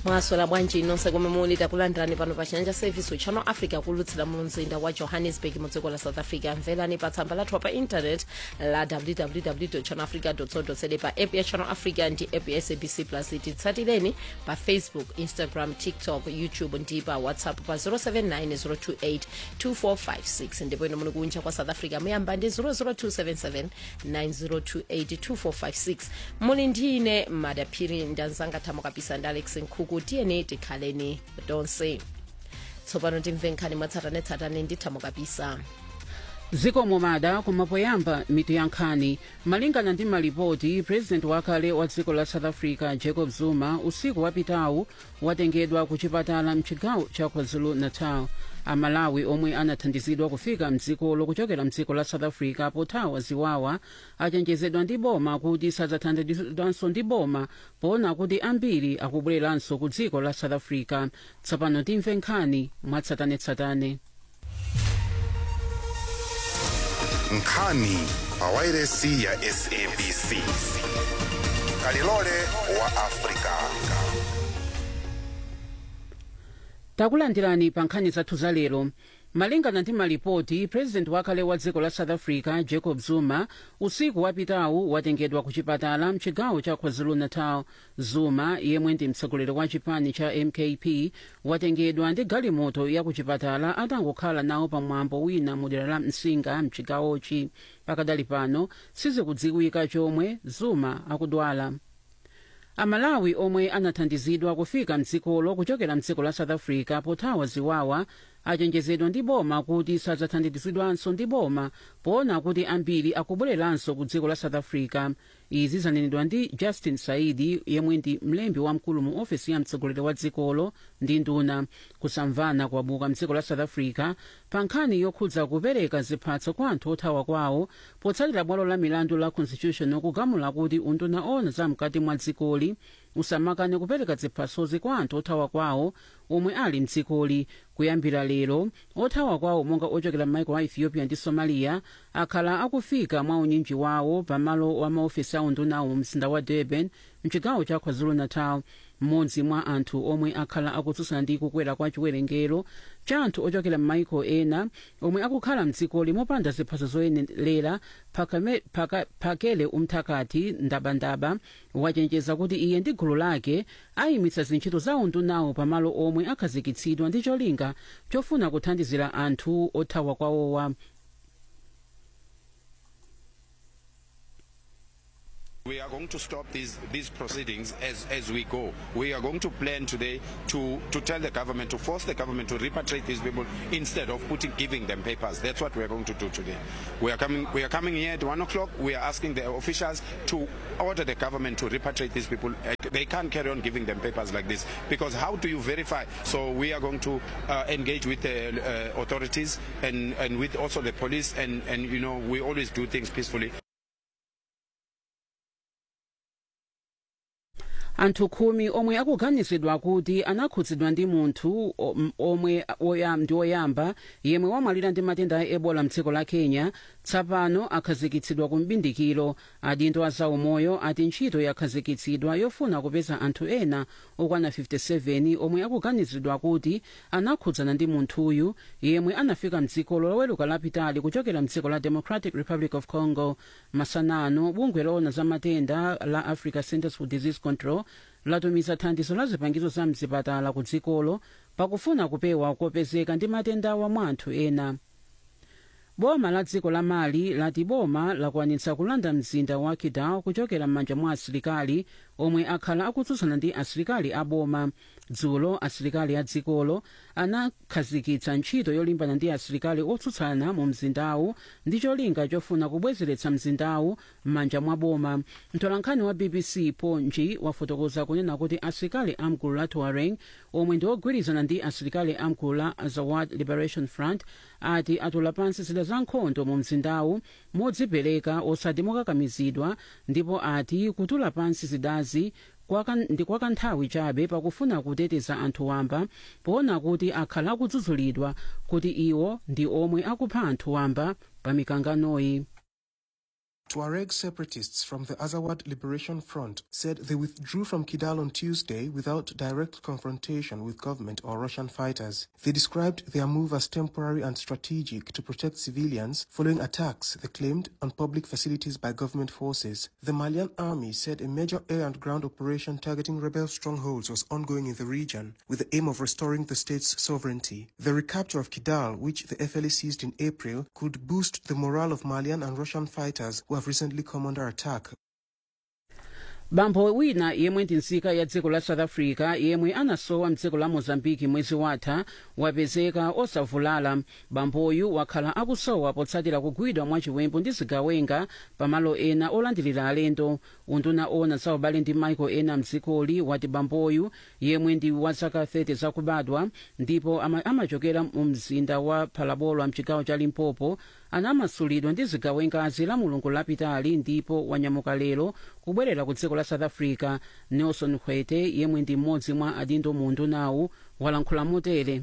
mwaswera bwanji nonse komwe muli takulandirani pano pa chiyanja service channel africa kulutsira mu mzinda wa johannesburg mu dziko la south africa mverani pa tsamba lathu pa internet la www channelafrica co za pa app ya channel africa ndi app ya sabc plus titsatireni pa facebook instagram tiktok youtube ndi pa whatsapp pa 079 028 ndipo ino muli kunja kwa south africa muyamba ndi 00277 9028 muli ndi ine madaphiri ndanzanga thamo kapisa ndi alex nkhuku tiyeni tikhaleni tonse tsopano timve nkhani mwatsatanetsatane ndi thamo kapisa zikomo mada kumapoyamba mitu ya nkhani malingana ndi malipoti purezidenti wakale wa dziko la south africa jacob zuma usiku wapitawu watengedwa ku chipatala mchigawo cha kwazulu-natal amalawi omwe anathandizidwa kufika mdzikolo kuchokera mdziko la south africa pothawa ziwawa achenjezedwa ndi boma kuti sadzathandizidwanso ndi boma poona kuti ambiri akubwereranso ku dziko la south africa tsopano timve nkhani mwatsatanetsatane nkhani pawairesi ya sabc kalilole wa afrika takulandirani pa nkhani zathu za lero malingana ndi malipoti purezidenti wakale wa dziko la south africa jacob zuma usiku wapitawu watengedwa ku chipatala mchigawo cha kwazulu-natal zuma yemwe ndi mtsogoleri wa chipani cha mkp watengedwa ndi galimoto ya ku chipatala atangokhala nawo pamwambo wina mu dera la msinga mchigawochi pakadali pano sizikudziwika chomwe zuma akudwala amalawi omwe anathandizidwa kufika mdzikolo kuchokera mdziko la south africa pothawa ziwawa achenjezedwa ndi boma kuti sadzathandizidwanso ndi boma poona kuti ambiri akubwereranso ku dziko la south africa izi zanenedwa ndi justin saidi yemwe ndi mlembi wamkulu mu ofesi ya mtsogoleri wa dzikolo ndi nduna kusamvana kwabuka mdziko la south africa pa nkhani yokhudza kupereka ziphatso kwa anthu othawa kwawo potsatira bwalo la milandu la constitution kugamula kuti unduna ona zamkati mwa dzikoli usamakane kupereka ziphasozi kwa anthu othawa kwawo omwe ali mdzikoli kuyambira lero othawa kwawo monga ochokera m'maiko a ethiopia ndi somalia akhala akufika mwa unyinji wawo pamalo wa maofesi a undunawo mu mzinda wa durban mchigawo cha kwazulu-natal mmodzi mwa anthu omwe akhala akutsutsana ndi kukwera kwa chiwerengero cha anthu ochokera m'maiko ena omwe akukhala mdzikoli mopanda ziphaso zoyenera phakele umthakati ndabandaba wachenjeza kuti iye ndi gulu lake ayimitsa zintchito za undunawo pamalo omwe akhazikitsidwa ndi cholinga chofuna kuthandizira anthu othawa kwawowa We are going to stop these, these proceedings as, as we go. We are going to plan today to, to tell the government, to force the government to repatriate these people instead of putting, giving them papers. That's what we are going to do today. We are coming, we are coming here at 1 o'clock. We are asking the officials to order the government to repatriate these people. They can't carry on giving them papers like this because how do you verify? So we are going to uh, engage with the uh, authorities and, and with also the police and, and, you know, we always do things peacefully. anthu khumi omwe akuganizidwa kuti anakhudzidwa ndi munthu omwe ndi oyamba yemwe wamwalira ndi matenda a ebola mdziko la kenya tsapano akhazikitsidwa ku mbindikiro adindo a zaumoyo ati ntchito yakhazikitsidwa yofuna kupeza anthu ena okwana 57 omwe akuganizidwa kuti anakhudzana ndi munthuyu yemwe anafika mdzikolo loweruka lapitali kuchokera mdziko la democratic republic of congo masanano bungwe loona za matenda la africa centers for disease control latumiza thandizo la zipangizo za mzipatala ku dzikolo pakufuna kupewa kopezeka ndi matendawa mwa anthu ena boma la dziko la mali lati boma lakwanitsa kulanda mzinda wa kidal kuchokera m'manja mwa asilikali omwe akhala akutsutsana ndi asilikali a boma dzulo asilikali a dzikolo anakhazikitsa ntchito yolimbana ndi asilikali otsutsana mu mzindawu ndi cholinga chofuna kubwezeretsa mzindawu m'manja mwa boma mtolankhani wa bbc ponji wafotokoza kunena kuti asilikali amgulu la tuareg omwe ndi ogwirizana ndi asilikali amgulu la azawad liberation front ati atula pansi zida za nkhondo mu mzindawu modzipereka osati mokakamizidwa ndipo ati kutula pansi zidazi ndi kwa kanthawi chabe pakufuna kuteteza anthu wamba poona kuti akhala Tuareg separatists from the Azawad Liberation Front said they withdrew from Kidal on Tuesday without direct confrontation with government or Russian fighters. They described their move as temporary and strategic to protect civilians following attacks, they claimed, on public facilities by government forces. The Malian army said a major air and ground operation targeting rebel strongholds was ongoing in the region with the aim of restoring the state's sovereignty. The recapture of Kidal, which the FLA seized in April, could boost the morale of Malian and Russian fighters who have recently come under attack bambo wina yemwe ndi nzika ya dziko la south africa yemwe anasowa mdziko la mozambiki mwezi watha wapezeka osavulala bamboyu wakhala akusowa potsatira kugwidwa mwachiwembu ndi zigawenga pamalo ena olandilira alendo unduna ona za ubale ndi maiko ena mdzikoli wati bamboyu yemwe ndi wa zaka 30 zakubadwa ndipo ama, amachokera mu mzinda wa phalabolwa mchigawo cha limpopo anamasulidwa ndi zigawengazi la mulungu lapitali ndipo wanyamuka lero kubwerera ku dziko la south africa nelson hwete yemwe ndi mmodzi mwa adindo mu undunawu walankhula motere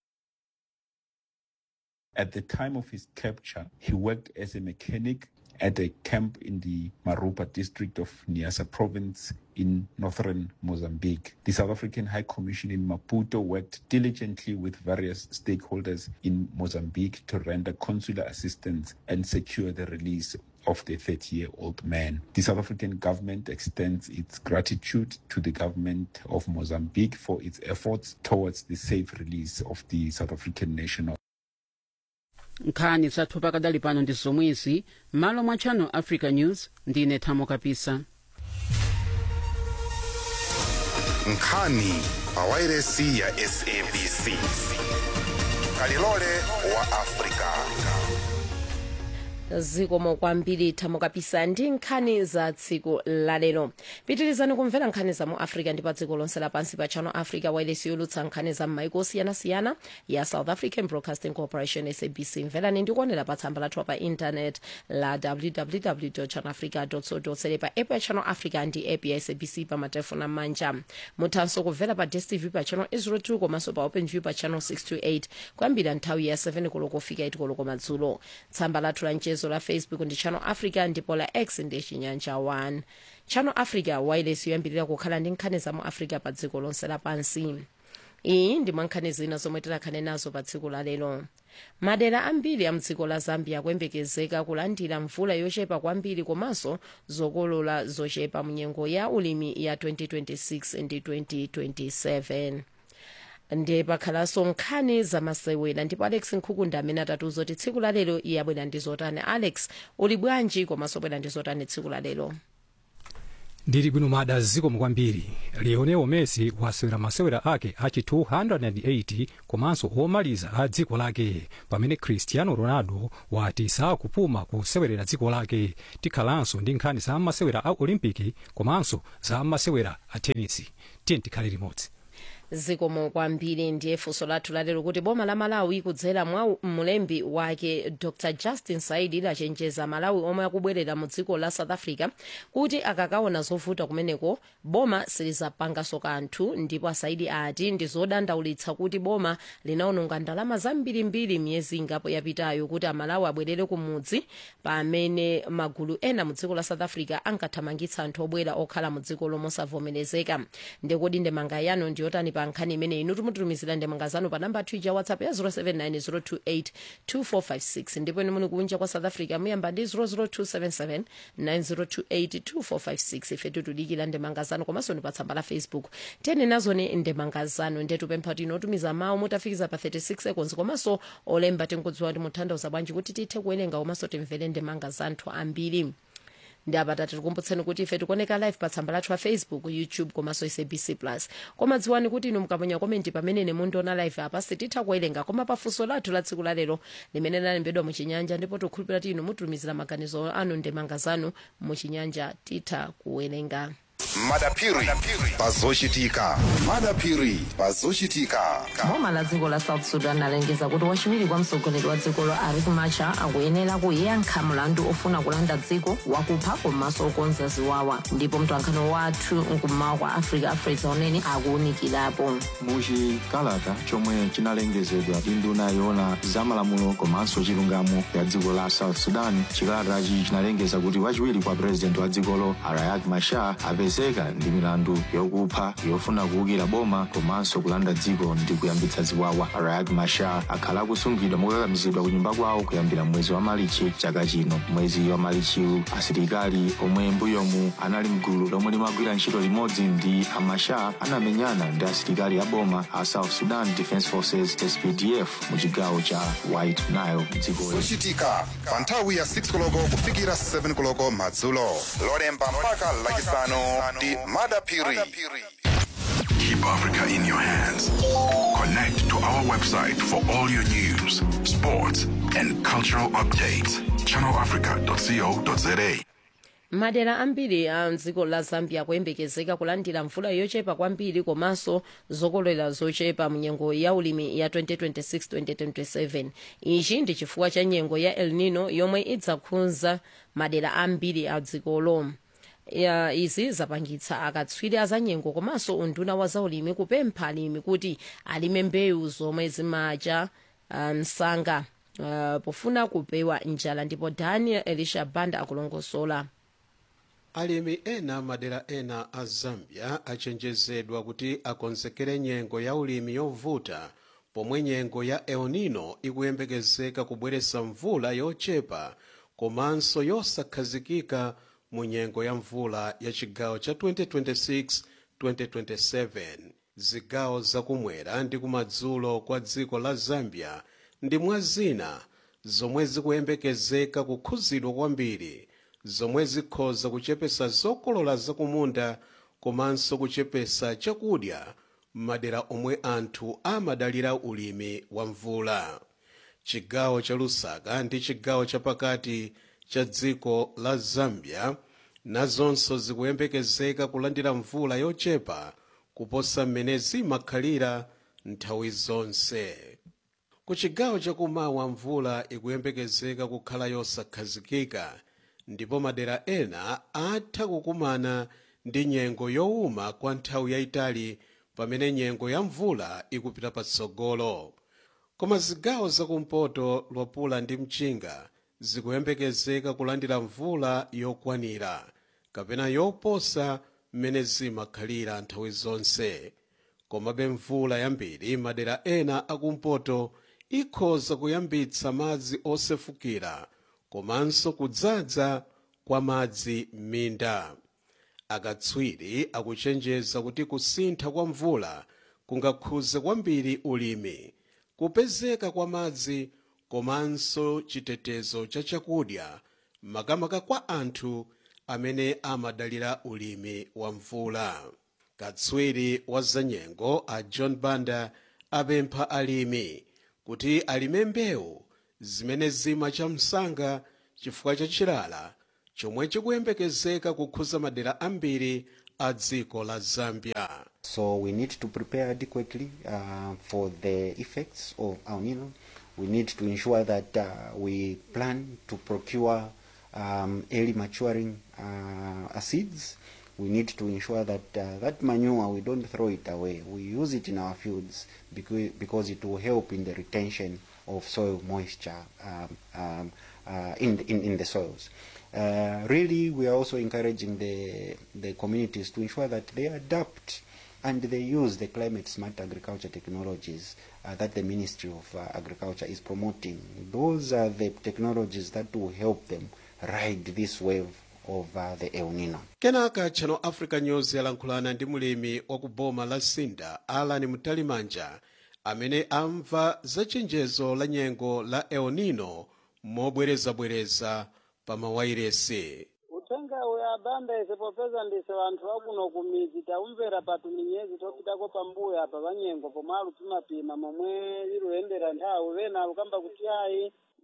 At the time of his capture, he worked as a mechanic at a camp in the Marupa district of Niassa province in northern Mozambique. The South African High Commission in Maputo worked diligently with various stakeholders in Mozambique to render consular assistance and secure the release of the 30 year old man. The South African government extends its gratitude to the government of Mozambique for its efforts towards the safe release of the South African national. nkhani zathu pakadali pano ndi zomwezi m'malo mwa channel africa news ndine thamo kapisa nkhani pawairesi ya sabc kalilole wa afrika zikomo kwambiri thamo kapisa ndi nkhani za tsiku lalero pitirizani kumvera nkhani za mu africa ndi pa dziko lonse lapansi pa channel africa wireless yolutsa nkhani za m'maiko osiyanasiyana ya south african broadcasting corporation sabc mverani ndi kuonera pa tsamba lathu pa intanet la www channelafrica co za pa app ya channel africa ndi app ya sabc pa matelefoni amanja muthanso kumvera pa dstv pa channel 02 komanso pa open view pa channel 628 kuyambira nthawi ya 7 koloko kufika 8 koloko madzulo tsamba lathu la mchezo la facebook ndi channel africa ndipo la x ndi chinyanja 1 channel africa wireless yoyambirira kukhala ndi nkhani za mu africa pa dziko lonse lapansi iyi ndi mwa nkhani zina zomwe tikhale nazo pa tsiku la lero madera ambiri a mdziko la zambia akuyembekezeka kulandira mvula yochepa kwambiri komanso zokolola zochepa munyengo ya ulimi ya 2026 ndi 2027 ndiye pakhalanso nkhani zamasewera ndipo alex nkhukunda amene atatiuza kuti tsiku la lero iye abwera ndi zotani alex uli bwanji komanso bwera ndi zotani tsiku la lero ndili bwino mada zikomo kwambiri lionel messi wasewera masewera ake achi 280 komanso omaliza a dziko lake pamene cristiano ronaldo wati sakupuma kusewerera dziko lake tikhalanso ndi nkhani za masewera a olimpiki komanso za masewera a tenisi tiye tikhale limodzi zikomo kwambiri ndiye funso lathu lalero kuti boma la malawi kudzera mwa mlembi wake dr justin saidi lachenjeza malawi omwe akubwerera mu dziko la south africa kuti akakaona zovuta kumeneko boma silizapanganso kanthu ndipo asaidi ati ndi zodandaulitsa kuti boma linaononga ndalama zambirimbiri miyezi ingapo yapitayo kuti amalawi abwerere ku mudzi pamene magulu ena mu dziko la south africa ankathamangitsa anthu obwera okhala mu dziko lomwe osavomerezeka ndekodi ndemanga yanu ndiyotani pa nkhani imene inu timutumizira ndemanga zanu pa namba twitter whatsapp ya 0790282456 ndipo inu muli kunja kwa south africa muyamba ndi 0027790282456 ife tikudikira ndemanga zanu komanso ndi pa tsamba la facebook tiyeni nazoni ndemanga zanu ndiye tipempha kuti inu otumiza mawu mutafikiza pa 36 seconds komanso olemba tinkudziwa kuti mutanthauza bwanji kuti tithe kuwerenga komanso timvere ndemanga za anthu ambiri ndi apata tikukumbutseni kuti ife tikuoneka live pa tsamba lathu la facebook youtube komanso sabc plus koma dziwani kuti inu mukaponya komenti pamene mundiona live apa sititha kuwerenga koma pafunso lathu la tsiku lalero limene lalembedwa muchinyanja ndipo tikukhulupirira kuti inu mutumizira maganizo anu ndemanga zanu muchinyanja titha kuwerenga madapiri pazochitika madapiri pazochitika boma la dziko la south sudan alengeza kuti wachiwiri kwa mtsogoleri wa dzikolo riek machar akuyenera kuyankha mlandu ofuna kulanda dziko wakupha komanso okonza ziwawa ndipo mtolankhani wathu mkummawa kwa africa afresa unene akuwunikirapo muchikalata chomwe chinalengezedwa ndi nduna yoona zamalamulo komanso chilungamo ya dziko la south sudan chikalatachi chinalengeza kuti wachiwiri kwa purezidenti wa dzikolo riek machar apezeka ndi milandu yokupha yofuna kuwukira boma komanso kulanda dziko ndi kuyambitsa ziwawa riek machar akhala akusungidwa mokakamizidwa ku nyumba kwawo kuyambira mwezi wa malichi chaka chino mwezi wa malichiwu asilikali omwe mbuyomu anali mgulu lomwe limagwira ntchito limodzi ndi amachar anamenyana ndi asilikali a boma a south sudan defense forces spdf mu chigawo cha white nile dziko zochitika pa nthawi ya 6 koloko kufikira 7 koloko madzulo lolemba mpaka lachisanu ndi madapiri Keep Africa in your hands. Connect to our website for all your news, sports, and cultural updates. ChannelAfrica.co.za. madera ambiri a mdziko la zambia kuyembekezeka kulandira mvula yochepa kwambiri komanso zokolola zochepa munyengo ya ulimi ya 2026-2027 ichi ndi chifukwa cha nyengo ya el nino yomwe idzakhudza madera ambiri a dzikolo ya izi zapangitsa akatswiri azanyengo komanso unduna wa zaulimi kupempha alimi kuti alime mbewu zomwe zimacha uh, msanga uh, pofuna kupewa njala ndipo daniel elisha banda akulongosola alimi ena madera ena a zambia achenjezedwa kuti akonzekere nyengo ya ulimi yovuta pomwe nyengo ya el nino ikuyembekezeka kubweretsa mvula yochepa komanso yosakhazikika mu nyengo ya mvula ya chigawo cha 2026-2027 zigawo zakumwera ndi kumadzulo kwa dziko la zambia ndi mwa zina zomwe zikuyembekezeka kukhuzidwa kwambiri zomwe zikhoza kuchepesa zokolola zakumunda komanso kuchepesa chakudya m'madera omwe anthu amadalira ulimi wa mvula chigawo cha lusaka ndi chigawo chapakati cha dziko la zambia nazonso zikuyembekezeka kulandira mvula yochepa kuposa mmene zimakhalira nthawi zonse ku chigawo chakumawa mvula ikuyembekezeka kukhala yosakhazikika ndipo madera ena atha kukumana ndi nyengo yowuma kwa nthawi yayitali pamene nyengo ya mvula ikupita patsogolo koma zigawo zakumpoto lwapula ndi mchinga zikuyembekezeka kulandira mvula yokwanira kapena yoposa mmene zimakhalira nthawi zonse komabe mvula yambiri madera ena akumpoto ikhoza kuyambitsa madzi osefukira komanso kudzaza kwa madzi m'minda akatswiri akuchenjeza kuti kusintha kwa mvula kungakhuze kwambiri ulimi kupezeka kwa madzi komanso chitetezo cha chakudya makamaka kwa anthu amene amadalira ulimi wa mvula katswiri wa zanyengo a john banda apempha alimi kuti alime mbewu zimene zimacha msanga chifukwa cha chilala chomwe chikuyembekezeka kukhuza madera ambiri a dziko la zambia So we need to prepare adequately uh, for the effects of El Nino. We need to ensure that uh, we plan to procure um, early maturing uh, seeds. We need to ensure that uh, that manure we don't throw it away. We use it in our fields because, because it will help in the retention of soil moisture um, um, uh, in, the, in in the soils. Uh, really, we are also encouraging the the communities to ensure that they adapt and they use the climate smart agriculture technologies uh, that the Ministry of uh, Agriculture is promoting. Those are the technologies that will help them ride this wave of uh, the El Nino. kenaka channel africa news yalankhulana ndi mulimi wa ku boma la sinda alan mtalimanja amene amva za chenjezo la nyengo la el nino mobwerezabwereza pa mawairesi uthenga uya banda ise popeza ndise vanthu vakuno kumidzi taumvera patu minyezi topitako pambuyo apa vanyengo pomwe alupimapima momwe liluyendera nthawi vena alukamba kuti ayi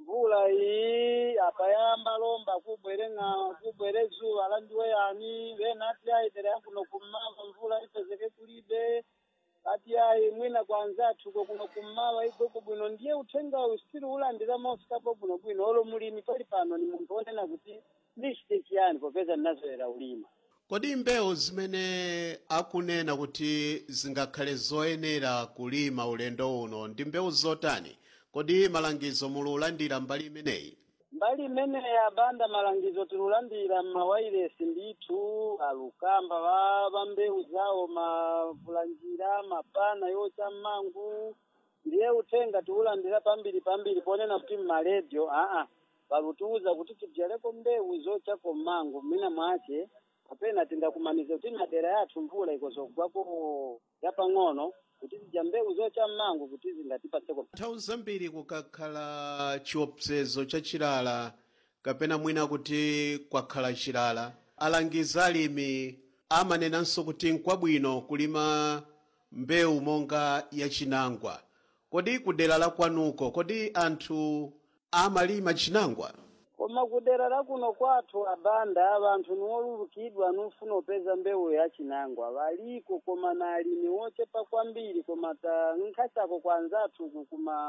mvula iyi apayamba lomba kubwere ng'awa kubwere zuwa landiwe yani vena ati ayitere yakuno kummawa mvula ipezeke kulibe ati ayi mwina kwanza athuko kuno kummawa igweko bwino ndiye uthenga usiri ulandira mosikapo bwino bwino olo mulimi pali pano ni munthu onena kuti ndichite chiyani popeza ndinazoera ulima kodi mbewu zimene akunena kuti zingakhale zoyenera kulima ulendo uno ndi mbewu zotani kodi malangizo mululandira mbali imeneyi mbali imene yabanda malangizo tilulandira mmawairesi ndithu alukamba va va mbewu zawo mavulanjira mapana yocha mmangu ndiye uthenga tiulandira pambiri pambiri ponena kuti mmaledio aa palutiuza kuti tidyaleko mbewu zochako mmangu mwina mwache kapena tingakumaniza kuti madera yathu mvula ikozogwako yapang'ono kuti tidya mbewu zocha mmangu kuti zingatipatseko nthawi zambiri kukakhala chiopsezo chachilala kapena mwina kuti kwakhala chilala alangiza alimi amanenanso kuti nkwabwino kulima mbewu monga yachinangwa kodi kudera la kwanuko kodi anthu amalima chinangwa koma kudera la kuno kwathu abanda vanthu niwolulukidwa nufuna upeza mbewu yachinangwa valiko koma na alimi wochepa kwambiri koma ta nkhasako kwanzathu uku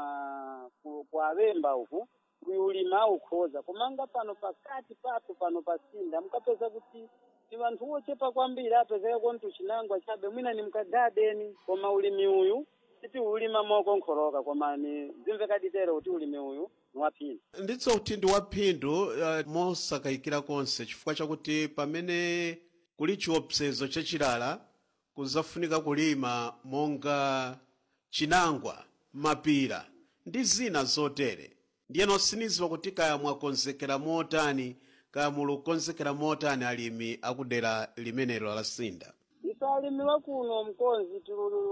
kuma ku- kwa avemba uku kuyulima ukhoza komanga pano pakati pathu pano pasinda mukapeza kuti ni vanthu wochepa kwambiri apezeka kontu chinangwa chabe mwina ni mkagadeni koma ulimi uyu titi ulima mokonkholoka koma ni zimvekaditero kuti ulimi uyu niwaphindu nditso kuti ndi waphindu uh, mosakayikira konse chifukwa chakuti pamene kuli chiopsezo chachilala kuzafunika kulima monga chinangwa mapira ndi zina zotere ndiyeno siniziwa kuti kaya mwakonzekera motani kaya mulukonzekera motani alimi akudera limenelo la sinda ife alimi wakuno mkonzi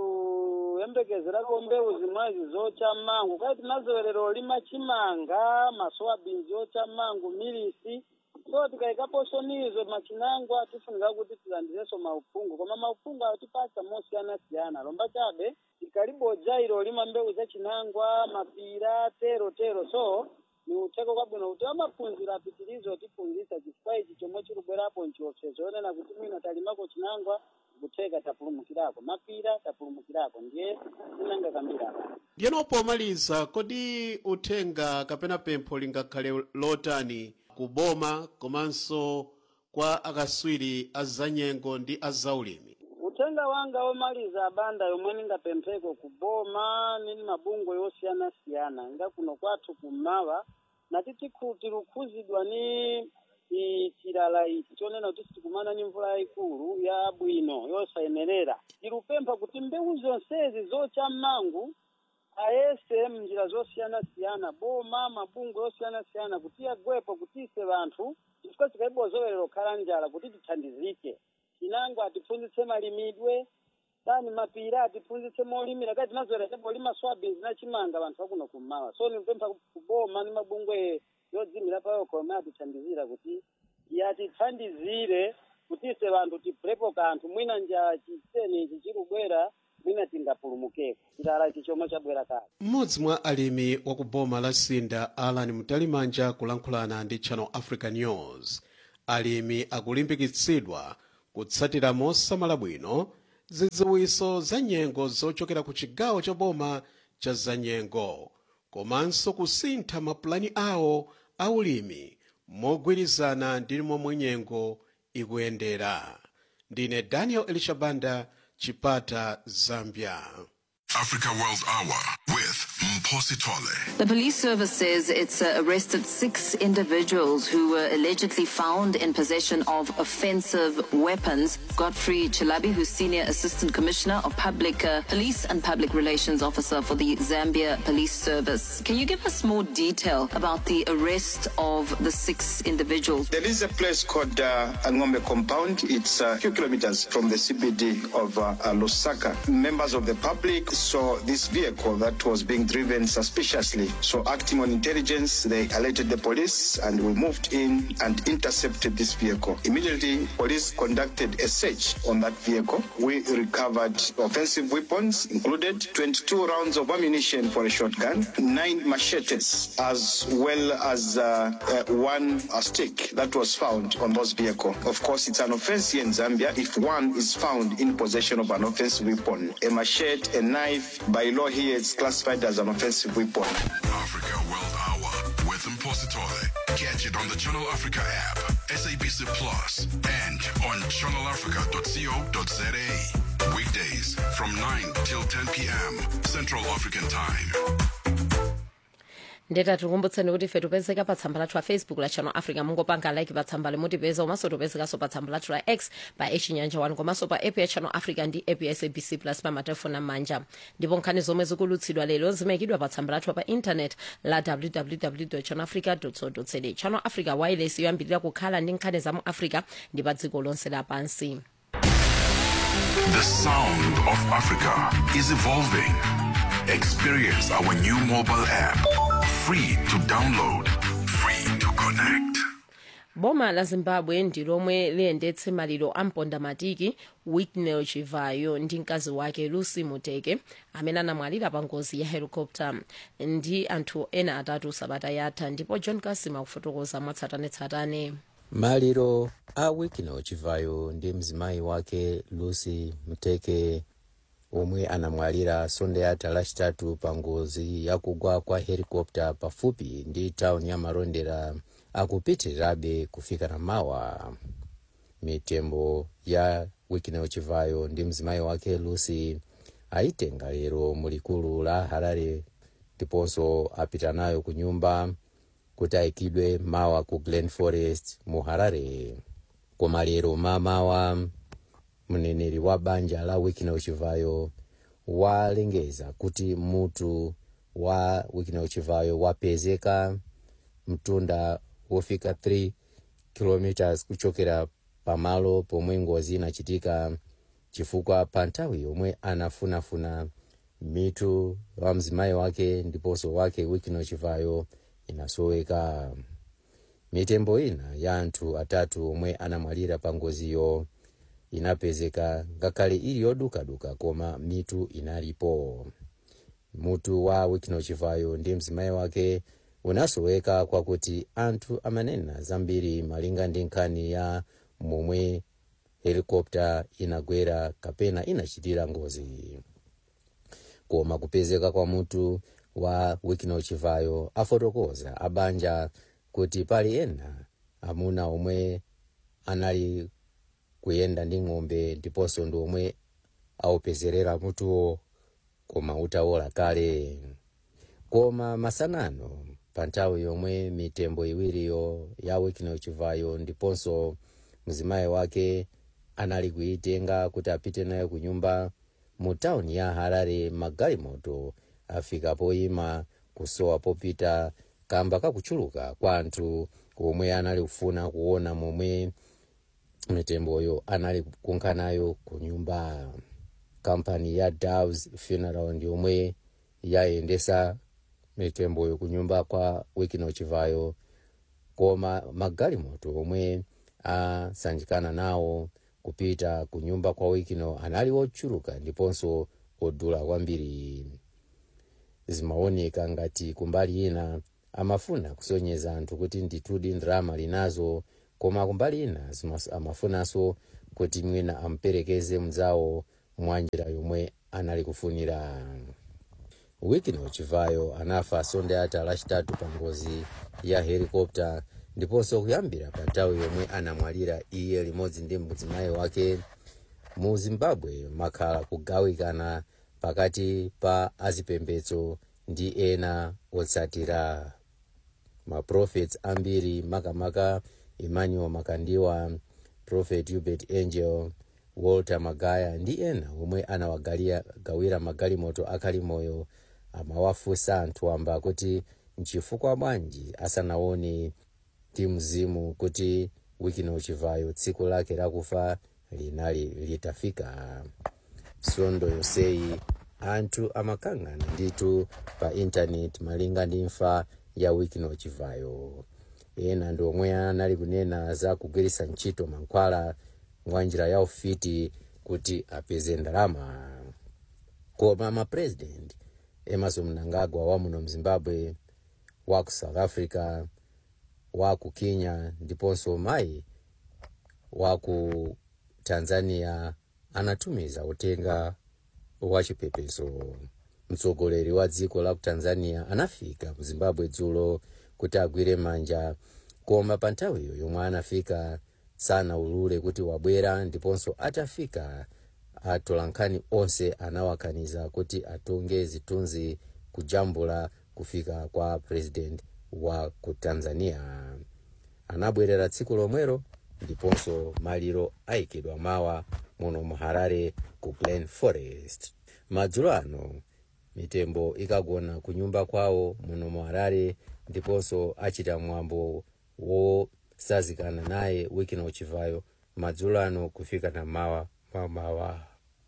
tiluyembekezerako mbewu zimwezi zocha mmangu kati tinazowerera olima chimanga masowabinzi ocha mmangu milisi so tikayikaponso nizo machinangwa tifunika kuti tilandirenso mauphungu koma mauphungu atipasa mosiyanasiyana lomba chabe tikaliboja ilo olima mbewu za chinangwa mapira tero tero so ni utheko kwabwino kuti amaphunziro apitirizo otiphunzitsa chifukwa ichi chomwe chikubwerapo nchiopsezo yonena kuti mwina talimako chinangwa kutheka tapulumukirako mapira tapulumukirako ndiye tinanga kambiri apa ndiyeno pomaliza kodi uthenga kapena pempho lingakhale lotani kuboma komanso kwa akaswiri azanyengo ndi azaulimi uthenga wanga womaliza abanda yomwe ningapempheko kuboma nini mabungwe yosiyanasiyana nga kuno kwathu kummawa natiti tilukhuzidwa ni i chilala ichi chonena kuti sitikumana ni mvula yayikulu ya bwino yosayenerera tilupempha kuti mbewu zonsezi zocha mmangu ayese mnjira zosiyanasiyana boma mabungwe osiyanasiyana kuti agwepo kuti ise vanthu chifukwa chikaibozowerera okhala njala kuti tithandizike chinangwa atiphunzitse malimidwe tani mapira atiphunzitse molimira kati tinazowerera olima swabins na chimanga vanthu vakuno kummawa so nipempha kuboma ni mabungwe yodzimira payo kome atithandizira kuti yatithandizire kuti ise vanthu tibvepo kanthu mwina njala chiseni ichi chikubwera mwina tingapulumukeko chilala ichi chomwe chabwera kale mmodzi mwa alimi wa ku boma la sinda alan mtalimanja kulankhulana ndi channel africa news alimi akulimbikitsidwa kutsatira mosamala bwino zidziwitso za nyengo zochokera ku chigawo cha boma cha zanyengo komanso kusintha mapulani awo aulimi mogwirizana ndi momwe nyengo ikuyendera ndine daniel elishabanda chipata zambia Africa World Hour with Mposi Tole. The police service says it's uh, arrested six individuals who were allegedly found in possession of offensive weapons. Godfrey Chilabi, who's Senior Assistant Commissioner of Public uh, Police and Public Relations Officer for the Zambia Police Service. Can you give us more detail about the arrest of the six individuals? There is a place called uh, Angombe Compound. It's a few kilometers from the CBD of uh, uh, Lusaka. Members of the public saw this vehicle that was being driven ran suspiciously. So acting on intelligence, they alerted the police and we moved in and intercepted this vehicle. Immediately, police conducted a search on that vehicle. We recovered offensive weapons, included 22 rounds of ammunition for a shotgun, nine machetes, as well as uh, uh, one uh, stick that was found on those vehicle. Of course, it's an offense here in Zambia if one is found in possession of an offensive weapon. A machete, a knife, by law here, it's classified as an offensive weapon. Africa World Hour with Mpositole. Catch it on the Channel Africa app, SABC Plus, and on channelafrica.co.za. Weekdays from 9 till 10 p.m. Central African Time. ndeta tikukumbutseni kuti ife tipezeka pa tsamba lathu la facebook la channel africa mungopanga like pa tsamba limutipeza komanso tipezekanso pa tsamba lathu la x pa echinyanja 1 komanso pa app ya channel africa ndi app ya sabc plus pa matelefoni amanja ndipo nkhani zomwe zikulutsidwa lero zimayikidwa pa tsamba lathu pa intanet la www channel africa co za channel africa wireless yoyambirira kukhala ndi nkhani za mu africa ndi pa dziko lonse lapansi The sound of Africa is evolving. Experience our new mobile app. Free to download, free to connect. boma la zimbabwe ndi lomwe liyendetse maliro a mpondamatiki whitney chivayo ndi mkazi wake lucy muteke amene anamwalira pa ngozi ya helicopter ndi anthu ena atatu sabata yatha ndipo john kasima kufotokoza mwatsatanetsatane maliro a whitney chivayo ndi mzimayi wake lucy muteke omwe anamwalira sonde yatha lachitatu pa ngozi yakugwa kwa helikopta pafupi ndi tawuni ya marondera akupitirirabe kufika na mawa mitembo ya whitney chivayo ndi mzimayi wake lucy ayitenga lero mulikulu la harare ndiponso apita nayo ku nyumba kuti ayikidwe mawa ku glen forest mu harare koma lero mamawa mneneri wa banja la whitney chivayo walengeza kuti mutu wa whitney chivayo wapezeka mtunda wofika 3 km kuchokera pamalo pomwe ngozi inachitika chifukwa pa nthawi yomwe anafunafuna mitu wa mzimayi wake ndiponso wake whitney chivayo inasoweka mitembo ina ya anthu atatu omwe anamwalira pa ngoziyo inapezeka ngakhale ili yodukaduka koma mitu inalipo mutu wa whitney chivayo ndi mzimayi wake unasoweka kwakuti anthu amanena zambiri malinga ndi nkhani ya momwe helikopta inagwera kapena inachitira ngozi koma kupezeka kwa mutu wa whitney chivayo afotokoza abanja kuti pali ena amuna omwe anali kuyenda ndi ng'ombe ndiponso ndi omwe aupezerera mutuwo koma utawola kale koma masanano pa nthawi yomwe mitembo iwiriyo ya whitney chivayo ndiponso mzimayi wake anali kuyitenga kuti apite nayo ku nyumba mu tawuni ya harare magalimoto afika poyima kusowa popita kamba kakuchuluka kwa anthu omwe anali kufuna kuona momwe mitemboyo anali kunka nayo ku nyumba kampani ya doves funeral ndi omwe yayendesa mitemboyo ku nyumba kwa whitney chivayo koma magalimoto omwe asanjikana nawo kupita ku nyumba kwa whitney anali ochuluka ndiponso odula kwambiri zimaoneka ngati kumbali ina amafuna kusonyeza anthu kuti ndithudi ndalama linazo koma kumbali ina zimas- amafunanso kuti mwina amperekeze mzawo mwanjira yomwe anali kufunira whitney chivayo anafa sonde yatha lachitatu pa ngozi ya helikopta ndiponso kuyambira pa nthawi yomwe anamwalira iye limodzi ndi mzimayi wake mu zimbabwe makhala kugawikana pakati pa azipembedzo ndi ena otsatira maprofets ambiri makamaka emmanuel makandiwa prophet hubert angel walter magaya ndi ena omwe anawagawira magalimoto akali moyo amawafunsa anthu amba kuti nchifukwa bwanji asanaone ndi mzimu kuti whitney chivayo tsiku lake lakufa linali litafika sondo yoseyi anthu amakang'ana ndithu pa intaneti malinga ndi imfa ya wikino chivayo ena ndi omwe anali kunena za kugwiritsa ntchito mankhwala mwa njira ya ufiti kuti apeze ndalama koma mapresident emerson mnangagwa wa muno mzimbabwe wa ku south africa wa ku kenya ndiponso mayi wa ku tanzania anatumiza uthenga wa chipepeso mtsogoleri wa dziko la ku tanzania anafika mu zimbabwe dzulo kuti agwire manja koma pa nthawiyo yomwe anafika sanaulule kuti wabwera ndiponso atafika atolankhani onse anawakaniza kuti atunge zithunzi kujambula kufika kwa president wa ku tanzania anabwerera tsiku lomwero ndiponso maliro ayikidwa mawa muno mu harare ku glen forest madzulo ano mitembo ikagona ku nyumba kwawo muno mu harare ndiponso achita mwambo wosazikana naye wikino chivayo madzulo ano kufika na mawa mamawa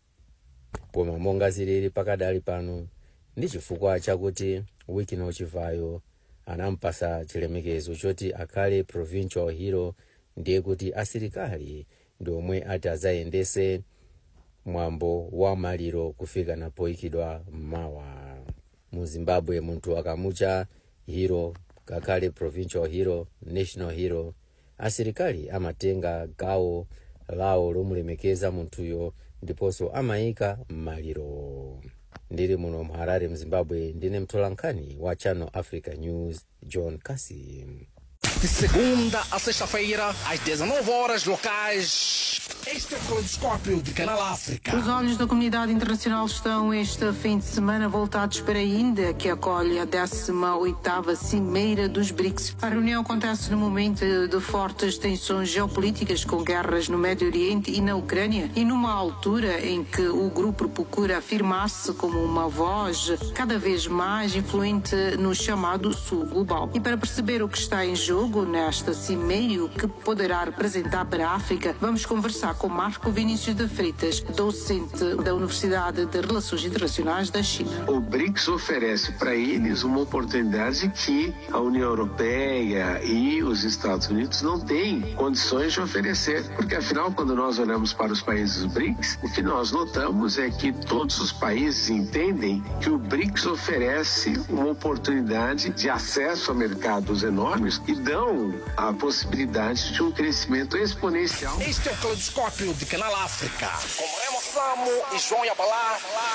koma monga zilili pakadali pano ndi chifukwa chakuti wikino chivayo anampasa chilemekezo choti akhale provincial hero ndiye kuti asilikali ndi omwe ati azayendese mwambo wa maliro kufika napoyikidwa mmawa mu zimbabwe munthu akamucha hero kakhale provincial hero national hero asilikali amatenga gawo lawo lomulemekeza munthuyo ndiponso amayika mmaliro ndili muno mu harare mzimbabwe ndine mtolankhani wa channel africa news john kasim De segunda a sexta-feira, às 19 horas locais. Este é o Caleidoscópio de Canal África. Os olhos da comunidade internacional estão este fim de semana voltados para a Índia, que acolhe a 18ª Cimeira dos BRICS. A reunião acontece no momento de fortes tensões geopolíticas com guerras no Médio Oriente e na Ucrânia e numa altura em que o grupo procura afirmar-se como uma voz cada vez mais influente no chamado Sul Global. E para perceber o que está em jogo nesta cimeira e o que poderá representar para a África, vamos conversar com Marco Vinícius de Freitas, docente da Universidade de Relações Internacionais da China. O BRICS oferece para eles uma oportunidade que a União Europeia e os Estados Unidos não têm condições de oferecer, porque afinal, quando nós olhamos para os países BRICS, o que nós notamos é que todos os países entendem que o BRICS oferece uma oportunidade de acesso a mercados enormes e dão a possibilidade de um crescimento exponencial. Este é o Caleidoscópio de Canal África. Com Remo Samo e João Yabalá.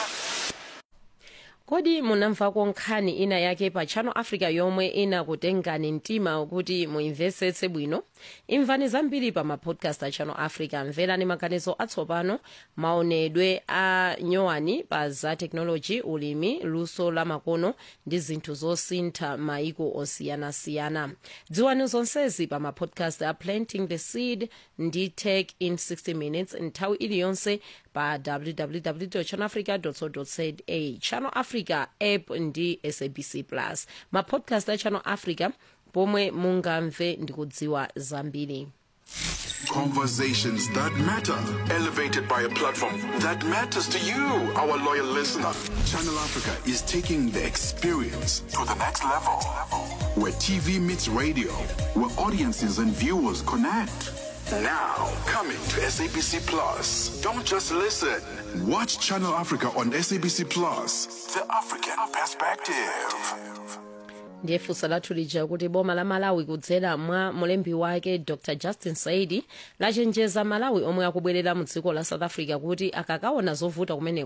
kodi munamvako nkhani ina yake pa channel africa yomwe inakutengani mtima kuti muimvetsetse bwino imvani zambiri pa mapodcast a channel africa mverani maganizo atsopano maonedwe a nyowani pa za teknoloji ulimi luso la makono ndi zinthu zosintha maiko osiyanasiyana dziwani zonsezi pa mapodcast a planting the seed ndi tech in 60 minutes nthawi iliyonse pa www channelafrica co za channel africa app ndi sabc plus mapodcast a channel africa pomwe mungamve ndi kudziwa zambiri Conversations that matter, elevated by a platform that matters to you, our loyal listener. Channel Africa is taking the experience to the next level, where TV meets radio, where audiences and viewers connect. Now, coming to SABC Plus. Don't just listen. Watch Channel Africa on SABC Plus. The African perspective. ndiye funso lathu lija kuti boma la malawi kudzera mwa mlembi wake dr justin saidi lachenjeza malawi omwe akubwerera mu dziko la south africa kuti akakaona zovuta kumene